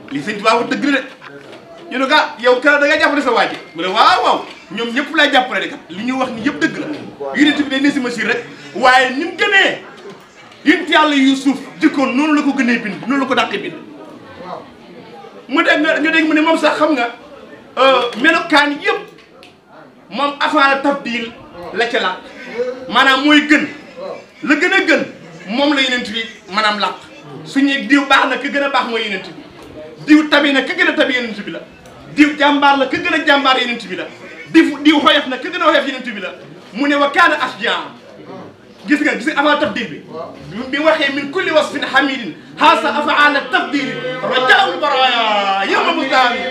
li sëñ Tuubaa wax dëgg la de ñu ne ah yow kala da nga jàppale sa waaji mu ne waaw waaw ñoom ñëpp lay jàppale de kat li ñu wax ni yëpp dëgg la yonent bi day ne si machine rek waaye ni mu gënee yonent yàlla Yuusuf jikkoon noonu la ko gënee bind noonu la ko dàqee bind mu dégg nga ñu dégg mu ne moom sax xam nga melokaan yëpp moom afaala tabdil la ca làq maanaam mooy gën la gën a gën moom la yonent bi maanaam làq suñuy diw baax na ka gën a baax mooy yonent bi diw tabi na ka gën a tabi yonent bi la diw jàmbaar la ka gën a jàmbaar yonent bi la diw diw xoyof na ka gën a xoyof yonent bi la mu ne wa kaana asjaa gis nga gis nga afaala tabdil bi bi waxee min kulli wasfin hamidin haasa afaala tabdil rajaul baraya yawma mustaami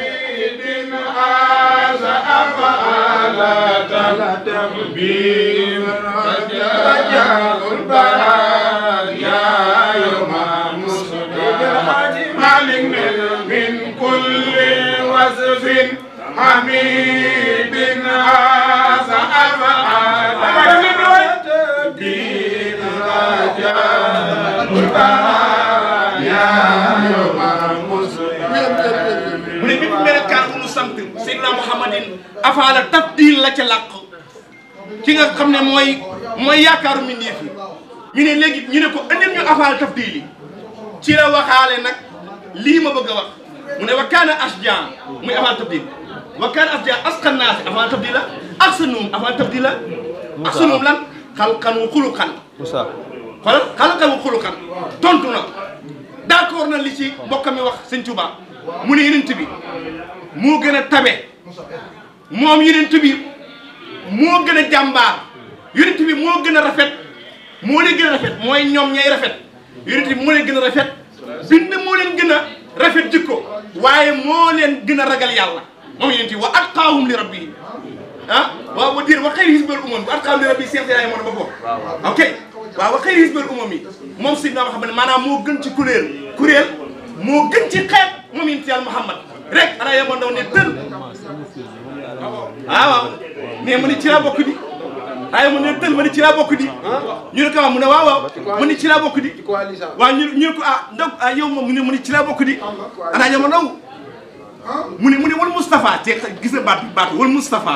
هذا أفعال تكبير رجاء البرايا يوم مسلم مالك من كل وصف حميد هذا أفعال تكبير رجاء البرايا يوم مسلم mu ne bépp melokaan bu nu sant Seydina Mouhamadin afaala tabdil la ca làq ki nga xam ne mooy mooy yaakaaru mbindeef yi ñu ne léegi ñu ne ko andil ñu afaala tabdil yi ci la waxaale nag lii ma bëgg a wax mu ne wa kaana asjan muy afaala tabdil wa kaana asjan asqan naasi afaala tabdil la ak sa nuum afaala tabdil la ak sa nuum lan xalqan wa xuluqan Moussa xoolal xalqan wa xuluqan tontu na d'accord na li ci mbokkam mi wax sëñ Touba mu ne yenent bi moo gën a tabe moom yenent bi moo gën a jàmbaar yenent bi moo gën a rafet moo leen gën a rafet mooy ñoom ñay rafet yenent bi moo leen gën a rafet bind moo leen gën a rafet jikko waaye moo leen gën a ragal yàlla moom yenent bi wa atqaahum li rabbihim ah waaw wa dir wa xayri hisbal umam bi atqaahum li rabbihim seex yaay moo na ba bokk ok waaw wa xayri hisbal umam yi moom Seydina Muhammad maanaam moo gën ci kuréel kuréel moo gën ci xeet moom yonent Yàlla Muhammad rek ana yama ndaw ne tël waaw waaw mais mu ne ci laa bokk di waaye mu ne tël ma ne ci laa bokk di ñu ne ko waaw mu ne waaw waaw mu ne ci laa bokk di waaw ñu ñu ne ko ah ndaw ah yow moom mu ne mu ne ci laa bokk di ana yama ndaw mu ne mu ne wal Moustapha te gis nga baat bi baat wal Moustapha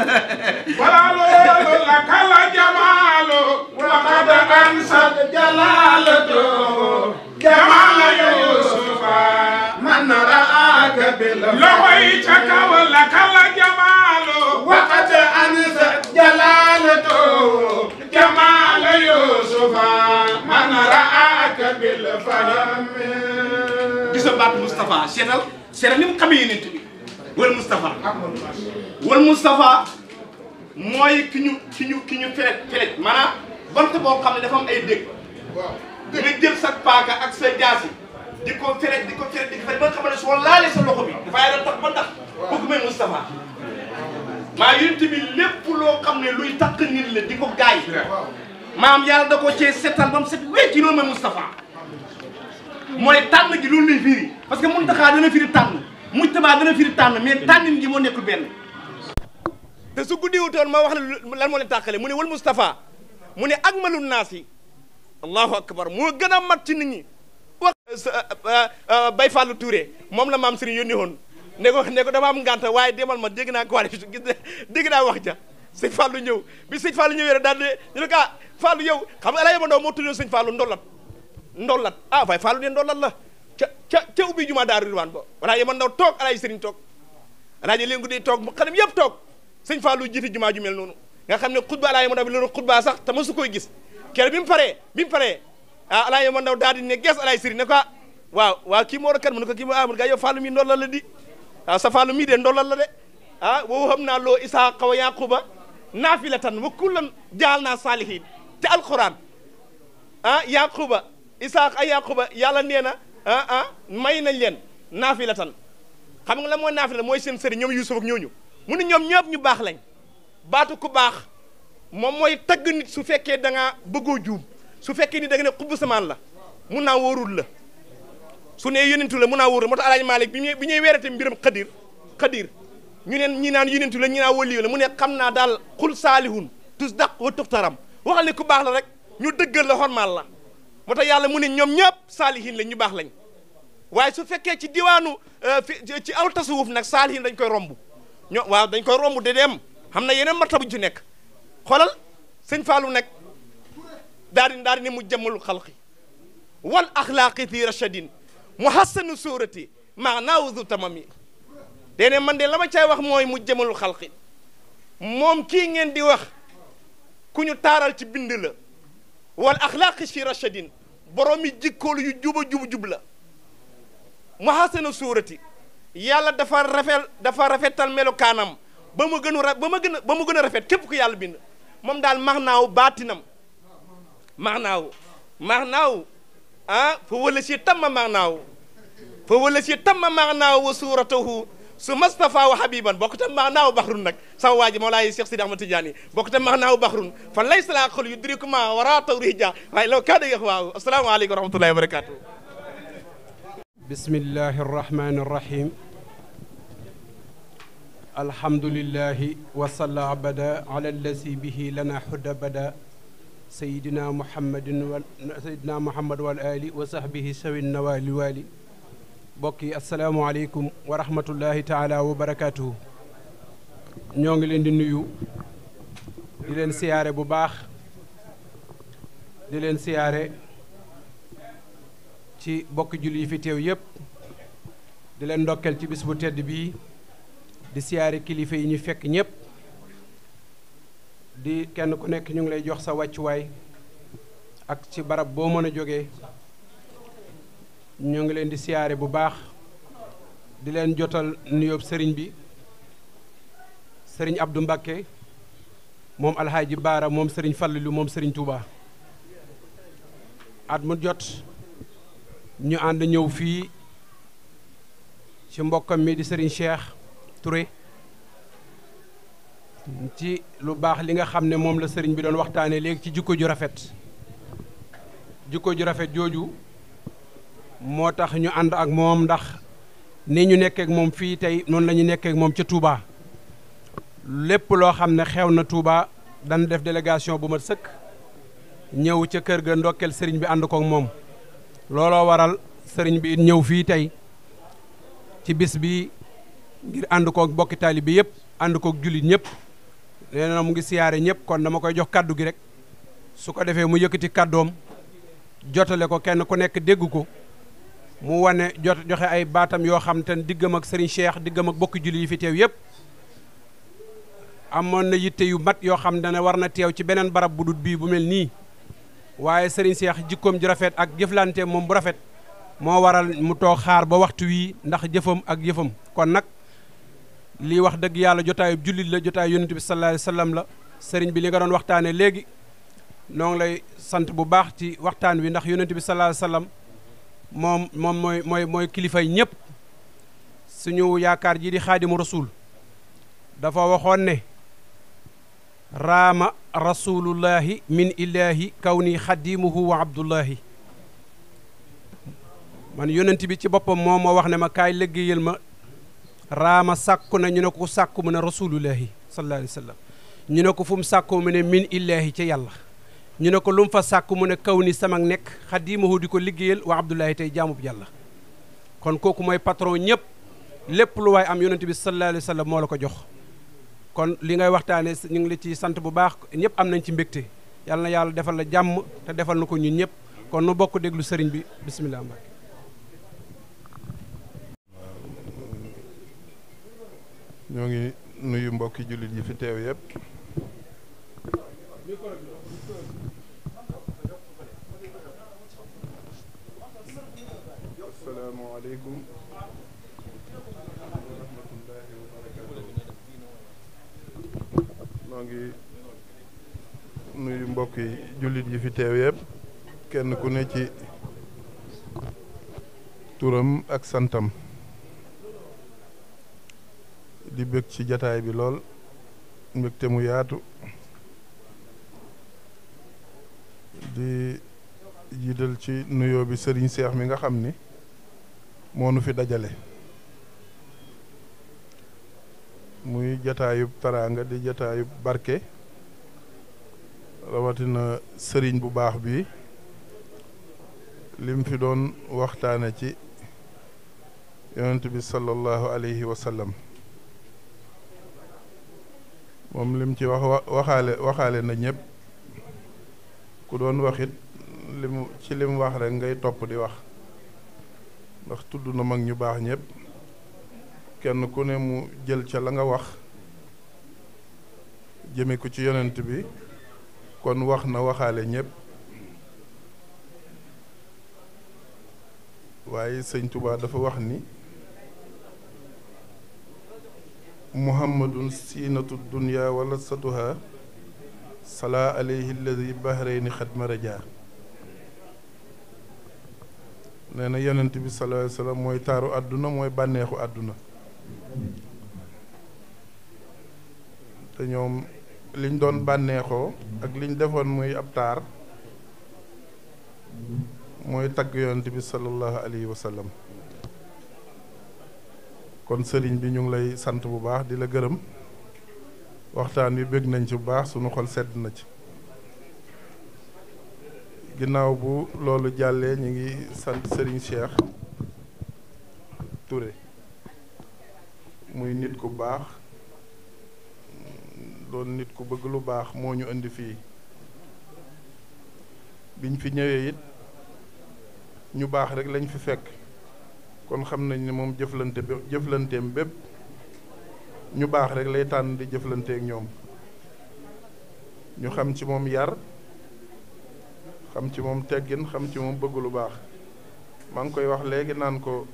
ولالو لك الجمال وقد أنست جلالته جمال يوسف من رآك باللويتك ولك الجمال وقد أنست جلالته جمال يوسف من رآك بالفهم gis nga baat Moustapha seetal seetal ni mu xamee yonent bi wal Moustapha wal Moustapha mooy ki ñu ki ñu ki ñu feret feret maanaam bant boo xam ne dafa am ay dégg nga jël sa paaka ak sa jaasi di ko feret di ko feret di ko feret ba nga xam ne soo laalee sa loxo bi dafay doon tax ba tax kooku mooy Moustapha maa yonent bi lépp loo xam ne luy takk nit la di ko gaay maam yàlla da ko cee setal ba mu set wecc loolu mooy Moustapha mooy tànn gi loolu lay firi parce que Muntaxa dana firi tànn Mujtaba dana firi tànn mais tànnin gi moo nekkul benn te su guddiwutoon ma wax la lan moo leen tàqale mu ne wal Moustapha mu ne ak malun naas yi allahu akbar moo gën a mat ci nit ñi wax Bay Fallou Touré moom la maam Serigne yónni woon ne ko ne ko dama am ngànta waaye demal ma dégg naa ko waa gis dégg naa wax ja sëñ Fallou ñëw bi sëñ Fallou ñëwee rek daal de ñu ne ko ah Fallou yow xam nga ala yama ndaw moo tuddoon sëñ Fallou ndollat ndollat ah waaye Fallou de ndollat la ca ca ca ubbi juma daaru ridwaan ba walaa yama ndaw toog alaay Serigne toog alaaji leen guddi toog mu xanam yëpp toog sëñ Fallou jiite jumaa ju mel noonu nga xam ne xutba alaay ma ndaw bi loolu xutba sax te masu koy gis kere bi mu paree bi mu paree ah alaay ma ndaw daal di ne gees alaay Serigne ne ko ah waaw waaw kii moo war a kan mu ne ko kii moo ah mu ne ko yow Fallou mi ndollal la di waaw sa Fallou mii de ndollal la de ah woowu xam naa loo Isaaqa wa Yaquba naafilatan wa kullan jaal naa saalihin te alquran ah Yaquba Isaaqa ay Yaquba yàlla nee na ah ah may nañ leen naafilatan xam nga la mooy naafila mooy seen sëriñ ñoom Yuusuf ak ñooñu mu ne ñoom ñëpp ñu baax lañ baatu ku baax moom mooy tagg nit su fekkee da ngaa bëggoo juum su fekkee ni da nga ne xubb samaan la mun naa wóorul la su ne yonentu la mun naa wóorul moo tax Alaaji Maalik bi ñuy bi ñuy weerate mbiram xadir xadir ñu neen ñi naan yonentu la ñi naan waliyu la mu ne xam naa daal xul saalihun tus daq wa tuxtaram waxal ne ku baax la rek ñu dëggal la xormaal la moo tax yàlla mu ne ñoom ñëpp saalihin lañ ñu baax lañ waaye su fekkee ci diwaanu fi ci aw tasawuf nag saalihin dañ koy romb ñoo waaw dañ koy romb de dem xam na yeneen martaba ci nekk xoolal sëñ Fallou nekk daal di daal di ne mu jëmmalu xalqi wal axlaaqi fi rachadin mu hassanu suurati maanaawu du tamami dene man de la ma cay wax mooy mu jëmalu xalqi moom kii ngeen di wax ku ñu taaral ci bind la wal axlaaqi fi rachadin borom yi jikkoolu yu juba jub jub la mu hassanu suurati yàlla dafa rafet dafa rafetal melokaanam ba mu gën a ba ma gën a ba mu gën a rafet képp ku yàlla bind moom daal max naaw baatinam max naaw max naaw ah fa wala si tamma max naaw fa wala si tamma max naaw wa suuratahu su Mustafa wa Habiban bokk tam max naaw baxrun nag sama waa ji Mawlaay Cheikh Sidi Ahmad Tidiane bokk tam max naaw baxrun fan lay salaa xol yu diriku ma wara tawrija waaye law kaa dëgg waaw asalaamaaleykum wa rahmatullahi wa barakatuh bismillahi arrahmani arrahim alhamdulillahi wasalla abada ala allazi bihi lana huda bada sayidina muhammadin wa sayidina muhammad wal ali wa sahbihi sawi nawali wali mbokk yi asalaamualeykum wa rahmatullahi taala wa barakatuhu ñoo ngi leen di nuyu di leen siyaare bu baax di leen siyaare ci bokk julli yi fi teew yépp di leen ndokkeel ci bis bu tedd bii di siyaare kilifa yi ñu fekk ñépp di kenn ku nekk ñu ngi lay jox sa wàccuwaay ak ci barab boo mën a jógee ñu ngi leen di siyaare bu baax di leen jotal nuyoob sëriñ bi sëriñ Abdou Mbakke moom alxaaji Baara moom sëriñ Fallilu moom sëriñ Touba at mu jot ñu ànd ñëw fii ci mbokkam mi di sëriñ Cheikh Touré ci lu baax li nga xam ne moom la sëriñ bi doon waxtaanee léegi ci jikko ju rafet jikko ju rafet jooju moo tax ñu ànd ak moom ndax ni ñu nekkee ak moom fii tey noonu la ñu nekkee ak moom ca Touba lépp loo xam ne xew na Touba dana def délégation bu mat sëkk ñëw ca kër ga ndokkeel sëriñ bi ànd kook moom looloo waral sëriñ bi ñëw fii tey ci bis bi ngir ànd kook bokki taalibe bi yëpp ànd kook jullit ñëpp nee na mu ngi siyaare ñëpp kon dama koy jox kaddu gi rek su ko defee mu yëkkati kaddoom jotale ko kenn ku nekk dégg ko mu wane jot joxe ay baatam yoo xam te ne diggam ak sëriñ Cheikh diggam ak bokki jullit yi fi teew yëpp amoon na yitte yu mat yoo xam ne war na teew ci beneen barab bu dut bii bu mel nii waaye sëriñ Cheikh jikkoom ju rafet ak jëflante moom bu rafet moo waral mu toog xaar ba waxtu wii ndax jëfam ak yëfam kon nag lii wax dëgg yàlla jotaayu jullit la jotaayu yonent bi sallallahu alayhi wasallam la sëriñ bi li nga doon waxtaanee léegi noo ngi lay sant bu baax ci waxtaan wi ndax yonent bi sallallahu alayhi wasallam moom moom mooy mooy mooy kilifay ñëpp suñu yaakaar ji di xaadimu rasul dafa waxoon ne raama rasulullahi min illahi kaw ni xadimuhu wa abdullahi man yonent bi ci boppam moo ma wax ne ma kaay liggéeyal ma raama sàkku na ñu ne ko sàkku mu ne rasulullahi sallallahu alayhi wa sallam ñu ne ko fu mu sàkku mu ne min illahi ca yàlla ñu ne ko lu mu fa sàkku mu ne kaw ni sama nekk xadimahu di ko liggéeyal wa abdullahi tey jaamub yàlla kon kooku mooy patron ñëpp lépp lu waay am yonent bi sallallahu alayhi wa sallam moo la ko jox kon li ngay waxtaane ñu ngi la ci sant bu baax ñëpp am nañ ci mbégte yàlla na yàlla defal la jàmm te defal na ko ñun ñëpp kon nu bokk déglu sëriñ bi bisimilah Mbacke ñoo ngi nuyu mbokki jullit yi fi teew yépp asalaamaaleykum wa rahmatullahi wa barakatuh noo ngi nuyu mbokki jullit yi fi teew yépp kenn ku ne ci turam ak santam di bëgg ci jataay bi lool mbégte mu yaatu di jiital ci nuyoo bi sëriñ seex mi nga xam ni moo nu fi dajale muy jataayub taraanga di jataayub barke rawatina sëriñ bu baax bi lim fi doon waxtaane ci yonent bi sallallahu alayhi wa sallam moom lim ci wax waxaale waxaale na ñëpp ku doon waxit li mu ci lim wax rek ngay topp di wax ndax tudd na mag ñu baax ñëpp kenn ku ne mu jël ca la nga wax jëme ko ci yonent bi kon wax na waxaale ñëpp waaye sëñ Tuubaa dafa wax ni muhammadun siinatu dunya wala satuha salaa alayhi alladi bahrayni xad maraja nee na yonent bi sallallahu alayhi wa sallam mooy taaru àdduna mooy bànneexu àdduna te ñoom liñ doon bànneexoo ak liñ defoon muy ab taar mooy tagg yonent bi sallallahu alayhi wa sallam kon sëriñ bi ñu ngi lay sant bu baax di la gërëm waxtaan wi bëgg nañ ci bu baax sunu xol sedd na ci ginnaaw bu loolu jàllee ñu ngi sant sëriñ Cheikh Touré muy nit ku baax doon nit ku bëgg lu baax moo ñu indi fii biñ fi ñëwee it ñu baax rek lañ fi fekk kon xam nañ ne moom jëflante bé jëflanteem bépp ñu baax rek lay tànn di jëflanteek ñoom ñu xam ci moom yar xam ci moom teggin xam ci moom bëgg lu baax maa ngi koy wax léegi naan ko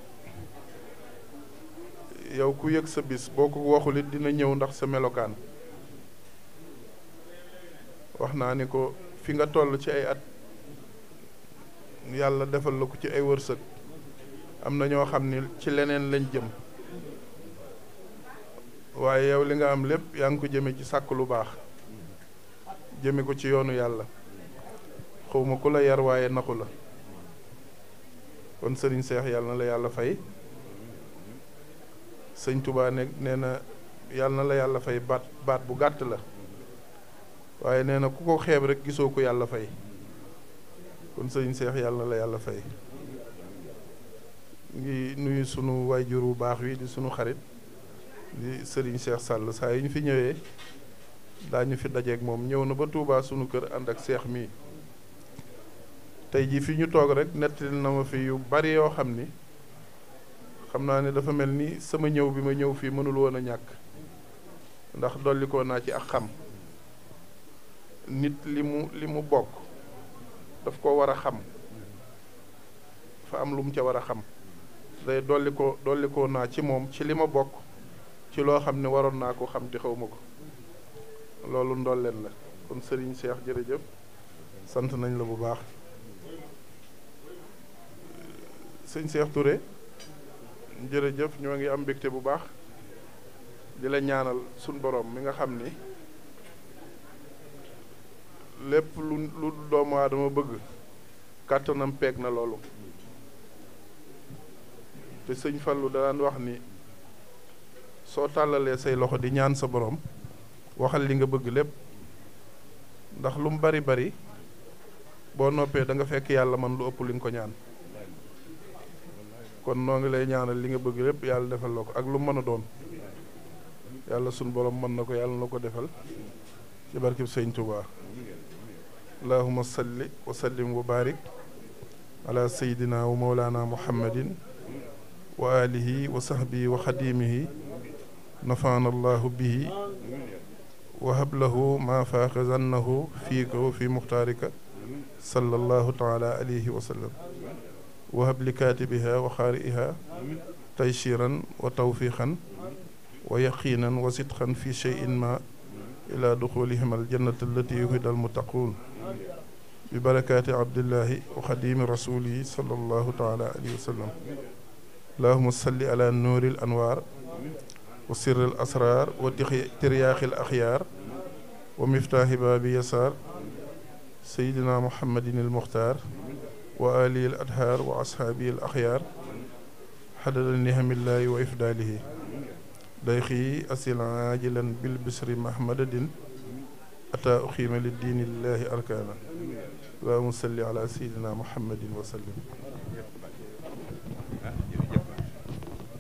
yow ku yëg sa bis boo ko waxul it dina ñëw ndax sa melokaan wax naa ni ko fi nga toll ci ay at yàlla defal la ko ci ay wërsëg am na ñoo xam ni ci leneen lañ jëm waaye yow li nga am lépp yaa ngi ko jëme ci sàkk lu baax jëme ko ci yoonu yàlla xawma ku la yar waaye naxu la kon sëriñ seex yàlla na la yàlla fay sëñ Touba ne nee na yàlla na la yàlla fay baat baat bu gàtt la waaye nee na ku ko xeeb rek gisoo ko yàlla fay kon sëriñ seex yàlla na la yàlla fay ngi nuyu sunu waajur bu baax wi di sunu xarit di sëriñ seex sàll saa yi ñu fi ñëwee daañu fi dajeeg moom ñëw na ba Touba sunu kër ànd ak seex mii tey jii fi ñu toog rek nettali na ma fi yu bari yoo xam ni xam naa ne dafa mel ni sama ñëw bi ma ñëw fii mënul woon a ñàkk ndax dollikoo naa ci ak xam nit li mu li mu bokk daf ko war a xam dafa am lu mu ca war a xam day dolli ko dollikoo naa ci moom ci li ma bokk ci loo xam ne waroon naa ko xam te xaw ma ko loolu ndolleen la kon sëriñ Cheikh jërëjëf sant nañ la bu baax sëñ Cheikh Touré jërëjëf ñoo ngi am mbégte bu baax di la ñaanal suñ borom mi nga xam ni lépp lu lu doomu aadama bëgg kàttanam peeg na loolu te sëñ Fallu da daan wax ni soo tàllalee say loxo di ñaan sa borom waxal li nga bëgg lépp ndax lu mu bari bari boo noppee da nga fekk yàlla man lu ëpp li nga ko ñaan kon noo ngi lay ñaanal li nga bëgg lépp yàlla defal la ko ak lu mën a doon yàlla sunu borom mën na ko yàlla na ko defal ci barkib sëñ Tuubaa allahuma salli wa sallim wa barik ala sayidina wa mawlana muhammadin wa alihi wa sahbihi wa xadimihi nafaana allahu bihi wa hablahu ma faaqa zannahu fiika wa fi muxtaarika sallallahu taala alayhi wa sallam wahab li kaatibiha wa xaari'iha tayshiran wa tawfiqan wa yaqinan wa sidqan fi cheyin ma ila duxulihim aljannata allati yuhida almuttaquun bi barakaati abdillahi wa xadimi rasulihi sallallahu taala alayhi wa sallam allahuma salli ala nuuri al anwaar wa sirri al asraar wa tiryaaxi al axyaar wa miftaaxi baabi yasaar sayidina muhammadin al muxtaar wa alihi al adhaar wa ashaabihi al axyaar xadada nihamillaahi wa ifdaalihi dayxi asil aajilan bil bisri mahmadadin ataa uxiima li diinillaahi arkaana allahumma salli ala sayidina muhammadin wa sallim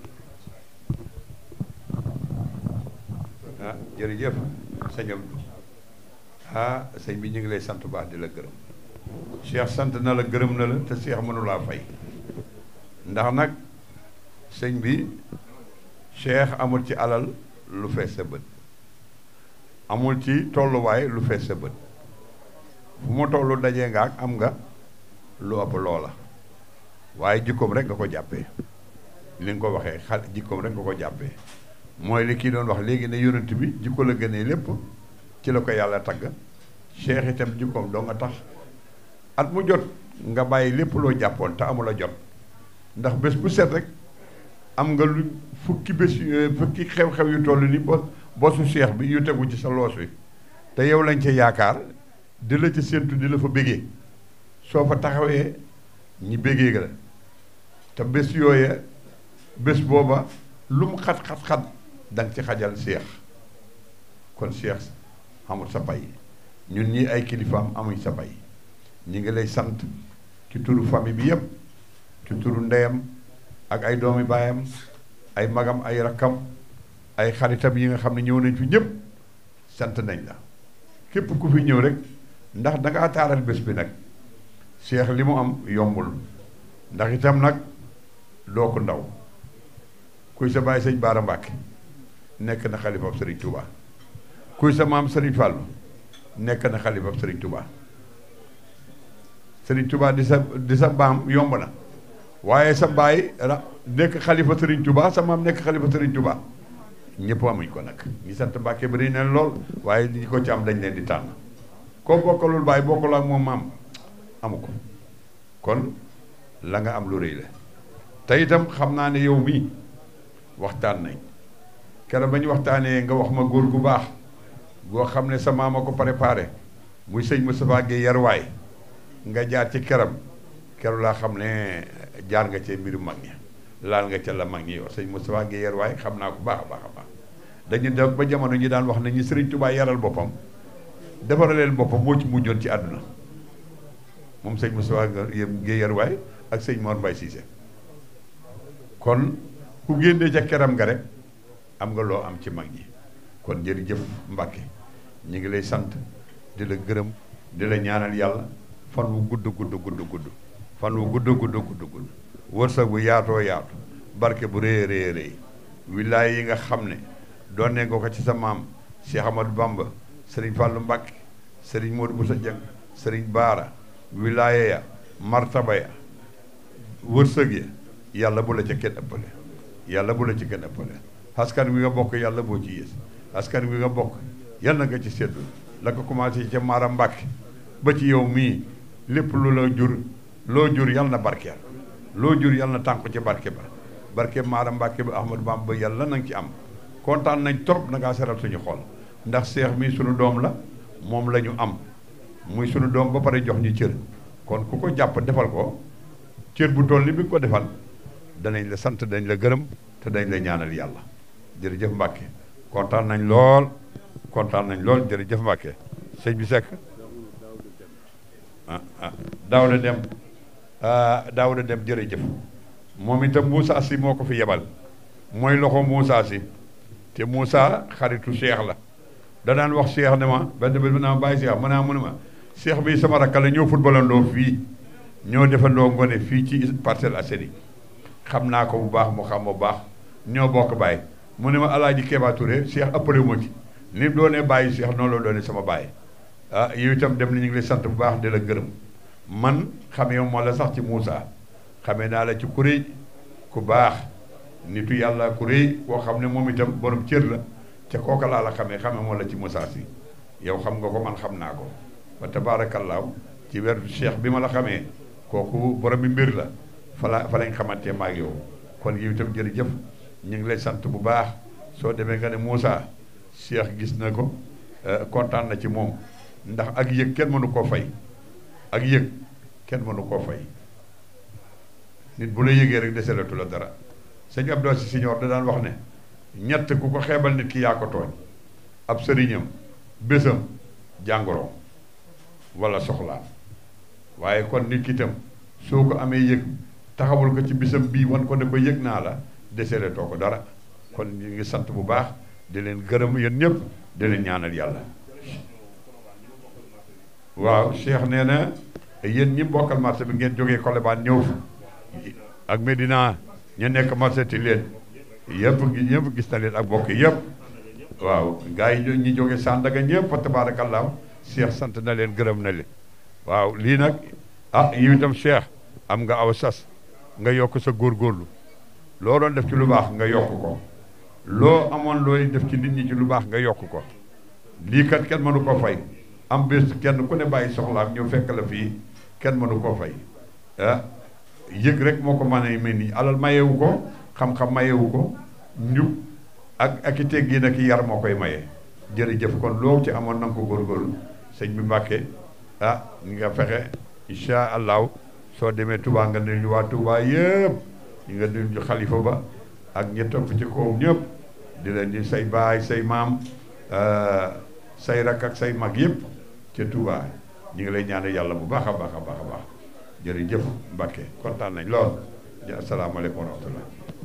jërëjëf sëñ Abdou ah sëñ bi ñu ngi lay sant bu baax di la gërëm Cheikh sant na la gërëm na la te Cheikh mënu laa fay ndax nag sëñ bi Cheikh amul ci alal lu fees sa bët amul ci tolluwaay lu fees sa bët fu ma tollu dajee nga ak am nga lu ëpp loola waaye jikkoom rek nga ko jàppee li nga ko waxee xal jikkoom rek nga ko jàppee mooy li kii doon wax léegi ne yonent bi jikko la gënee lépp ci la ko yàlla tagg Cheikh itam jikkoom doo nga tax at mu jot nga bàyyi lépp loo jàppoon te amula jot ndax bés bu set rek am nga lu fukki bés fukki xew-xew yu toll ni bo bosu Cheikh bi yu tegu ci sa loos wi te yow lañ ca yaakaar di la ci séentu di la fa bégee soo fa taxawee ñi bégee la te bés yooya bés booba lu mu xat-xat-xat da nga ci xajal Cheikh kon Cheikh amul sa pay ñun ñi ay kilifaam amuñ sa pay ñi ngi lay sant ci turu famille bi yépp ci turu ndeyam ak ay doomi baayam ay magam ay rakkam ay xaritam yi nga xam ne ñëw nañ fi ñëpp sant nañ la képp ku fi ñëw rek ndax da ngaa taaral bés bi nag Cheikh li mu am yombul ndax itam nag doo ko ndaw kuy sa baay sëñ Baara Mbàkke nekk na xalifab Sëriñ Touba kuy sa maam Sëriñ Fàllu nekk na xalifab Sëriñ Touba Sëriñ Touba di sa di sa baam yomb na waaye sa baay ra nekk xalifa Sëriñ Touba sa maam nekk xalifa Sëriñ Touba ñëpp amuñ ko nag ñi sant Mbàkke bari na lool waaye ñi ko ci am dañ leen di tànn koo bokkalul baay bokkalul ak moom maam amu ko kon la nga am lu rëy la te itam xam naa ne yow mii waxtaan nañ keroog ba ñu waxtaanee nga wax ma góor gu baax goo xam ne sa maam a ko préparé muy sëñ Moustapha Guèye yarwaay nga jaar ci keram keroog laa xam ne jaar nga ci mbiru mag ñi laal nga ca la mag ñi yow sëñ Moustapha Guèye yarwaay xam naa ko baax a baax a baax dañu def ba jamono ñi daan wax ne ñi Sëriñ Tuubaa yaral boppam defaraleel boppam moo ci mujjoon ci àdduna moom sëñ Moustapha Guèye yarwaay ak sëñ Mor Mbaye Cissé kon ku génnee ca keram nga rek am nga loo am ci mag ñi kon jërëjëf Mbàkke ñi ngi lay sant di la gërëm di la ñaanal yàlla fan wu gudd gudd gudd gudd fan wu gudd gudd gudd gudd wërsëg bu yaatoo yaatu barke bu rëy rëy rëy wilaay yi nga xam ne doon ne nga ko ci sa maam Cheikh Amadou Bamba Sëriñ Fàllu Mbàkke Sëriñ Modou Boussa Dieng Sëriñ Baara wilaaya ya martaba ya wërsëg ya yàlla bu la ca kenn ëppale yàlla bu la ci kenn ëppale askan wi nga bokk yàlla boo ci yées askan wi nga bokk yàlla nga ci seddu la ko commencé ca Mara Mbàkke ba ci yow mii lépp lu la jur loo jur yàlla na barkeel loo jur yàlla na tànku ci barke ba barke Mara Mbàkke ba Ahmadou Bamba yàlla na nga ci am kontaan nañ trop na ngaa seral suñu xol ndax seex mii suñu doom la moom la ñu am muy suñu doom ba pare jox ñu cër kon ku ko jàpp defal ko cër bu toll ni bi nga ko defal danañ la sant dañ la gërëm te dañ la ñaanal yàlla jërëjëf Mbàkke kontaan nañ lool kontaan nañ lool jërëjëf Mbàkke sëñ bi Seck ah ah Daawda Dem Daawda Dem jërëjëf moom itam Moussa si moo ko fi yebal mooy loxo Moussa si te Moussa xaritu Cheikh la danaan wax Cheikh ne ma benn bés bu naa bàyyi Cheikh ma naa mu ne ma Cheikh bi sama rakka la ñoo footballandoo fii ñoo defandoo ngone fii ci Parcelles Assainies xam naa ko bu baax mu xam bu baax ñoo bokk bàyyi mu ne ma alaaji Kéba Touré Cheikh ëppale moo ci ni doonee bàyyi Cheikh noonu la doonee sama bàyyi ah yow itam dem na ñu ngi lay sant bu baax di la gërëm man xamee moo la sax ci Moussa xamee naa la ci ku rëy ku baax nitu yàlla ku rëy koo xam ne moom itam borom cër la ca kooka laa la xamee xamee moo la ci Moussa si yow xam nga ko man xam naa ko ba tabaarakallaahu ci weeru Cheikh bi ma la xamee kooku borom bi mbir la fa la fa lañ xamante ma ak yow kon yow itam jërëjëf ñu ngi lay sant bu baax soo demee nga ne Moussa Cheikh gis na ko kontaan na ci moom ndax ak yëg kenn mënu koo fay ak yëg kenn mënu koo fay nit bu la yëgee rek deselatu la dara sëñ Abdou Si Siñoor da daan wax ne ñett ku ko xeebal nit ki yaa ko tooñ ab sëriñam bésam jàngoroom wala soxlaam waaye kon nit ki itam soo ko amee yëg taxawul ko ci bisam bii wan ko ne ko yëg naa la deseletoo ko dara kon ñu ngi sant bu baax di leen gërëm yéen ñëpp di leen ñaanal yàlla waaw Cheikh nee na yéen ñi bokkal marché bi ngeen jógee Colobane ñëw fi ak Medina ñu nekk marché ti leen yëpp ñëpp gis na leen ak bokk yëpp waaw gars yi ñi jógee Sandaga ñëpp fa tabaarakallaa Cheikh sant na leen gërëm na leen waaw lii nag ah yow itam Cheikh am nga aw sas nga yokk sa góorgóorlu loo doon def ci lu baax nga yokk ko loo amoon looy def ci nit ñi ci lu baax nga yokk ko lii kat kenn mënu ko fay am bés kenn ku ne bàyyi soxlaam ñëw fekk la fii kenn mënu koo fay ah yëg rek moo ko mën a mel nii alal mayewu ko xam-xam mayewu ko njub ak ak i teggin ak i yar moo koy maye jërëjëf kon loo ci amoon na nga ko góorgóorlu sëñ bi Mbàkke ah nga fexe incha allahu soo demee Touba nga nuyu ñu waa Touba yëpp ñu nga nuyu ñu xalifa ba ak ñi topp ci kawam ñëpp di leen di say baay say maam say rak ak say mag yëpp ca Touba ñu ngi lay ñaanal yàlla bu baax a baax a baax a baax jërëjëf Mbàkke kontaan nañ lool asalaamaaleykum wa rahmatullah